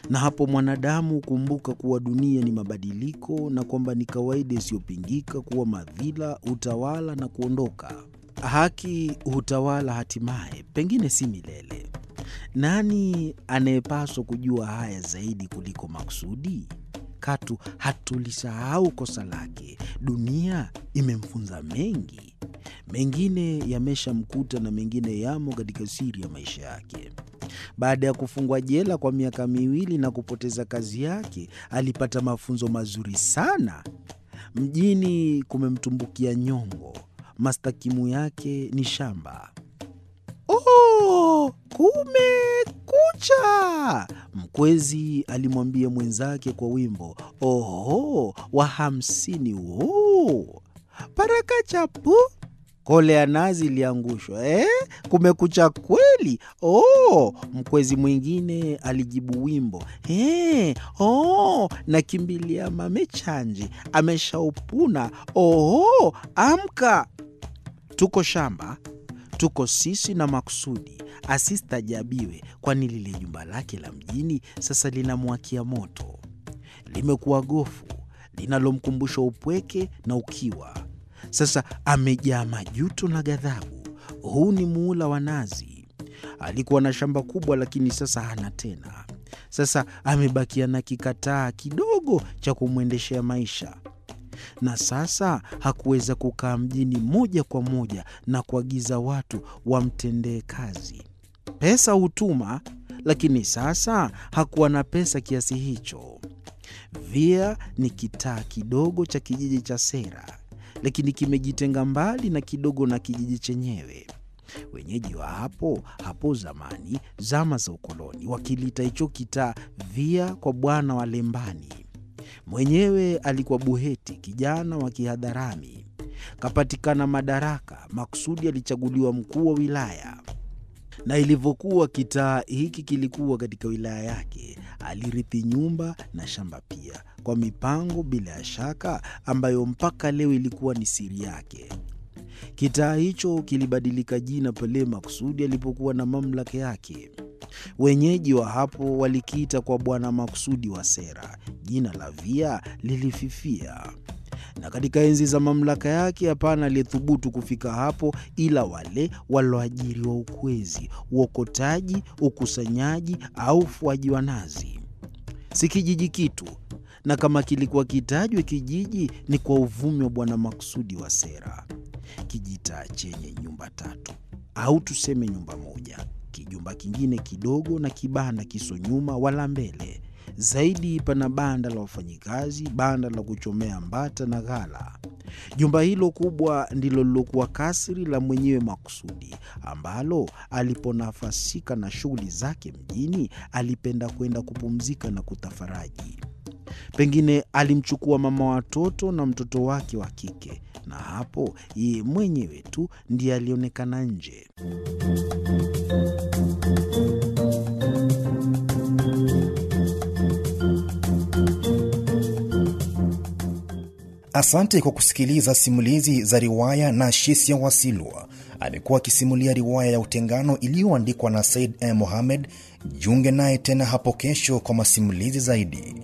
na hapo mwanadamu hukumbuka kuwa dunia ni mabadiliko na kwamba ni kawaida isiyopingika kuwa madhila hutawala na kuondoka. Haki hutawala hatimaye, pengine si milele. Nani anayepaswa kujua haya zaidi kuliko Maksudi? Katu hatulisahau kosa lake. Dunia imemfunza mengi, mengine yameshamkuta na mengine yamo katika siri ya maisha yake. Baada ya kufungwa jela kwa miaka miwili na kupoteza kazi yake, alipata mafunzo mazuri sana. Mjini kumemtumbukia nyongo, mastakimu yake ni shamba. Oh, kumekucha! Mkwezi alimwambia mwenzake kwa wimbo. Oho, wa hamsini huu paraka chapu kole ya nazi iliangushwa. Eh, kumekucha kweli. Oh, mkwezi mwingine alijibu wimbo. Eh, oh, nakimbilia mamechanje ameshaupuna. Oho, amka, tuko shamba tuko sisi na Maksudi. Asistajabiwe, kwani lile jumba lake la mjini sasa linamwakia moto, limekuwa gofu linalomkumbusha upweke na ukiwa. Sasa amejaa majuto na ghadhabu. Huu ni muula wa nazi. Alikuwa na shamba kubwa, lakini sasa hana tena. Sasa amebakia na kikataa kidogo cha kumwendeshea maisha na sasa hakuweza kukaa mjini moja kwa moja na kuagiza watu wamtendee kazi. Pesa hutuma, lakini sasa hakuwa na pesa kiasi hicho. Via ni kitaa kidogo cha kijiji cha Sera, lakini kimejitenga mbali na kidogo na kijiji chenyewe. Wenyeji wa hapo hapo zamani, zama za ukoloni, wakilita hicho kitaa Via kwa bwana wa Lembani. Mwenyewe alikuwa Buheti, kijana wa kihadharami. Kapatikana madaraka, Maksudi alichaguliwa mkuu wa wilaya, na ilivyokuwa kitaa hiki kilikuwa katika wilaya yake, alirithi nyumba na shamba pia, kwa mipango bila ya shaka ambayo mpaka leo ilikuwa ni siri yake. Kitaa hicho kilibadilika jina pale Maksudi alipokuwa na mamlaka yake. Wenyeji wa hapo walikiita kwa Bwana Maksudi wa Sera. Jina la Via lilififia, na katika enzi za mamlaka yake hapana aliyethubutu kufika hapo ila wale walioajiriwa ukwezi, uokotaji, ukusanyaji au ufuaji wa nazi. Si kijiji kitu, na kama kilikuwa kitajwe kijiji ni kwa uvumi wa Bwana Maksudi wa Sera. Kijitaa chenye nyumba tatu au tuseme nyumba moja kijumba kingine kidogo na kibanda kiso nyuma wala mbele. Zaidi pana banda la wafanyikazi, banda la kuchomea mbata na ghala. Jumba hilo kubwa ndilo lilokuwa kasri la mwenyewe Maksudi, ambalo aliponafasika na shughuli zake mjini, alipenda kwenda kupumzika na kutafaraji. Pengine alimchukua mama watoto na mtoto wake wa kike, na hapo yeye mwenyewe tu ndiye alionekana nje. Asante kwa kusikiliza simulizi za riwaya na Shisia Wasilwa. Amekuwa akisimulia riwaya ya Utengano iliyoandikwa na Said M. Mohamed. Jiunge naye tena hapo kesho kwa masimulizi zaidi.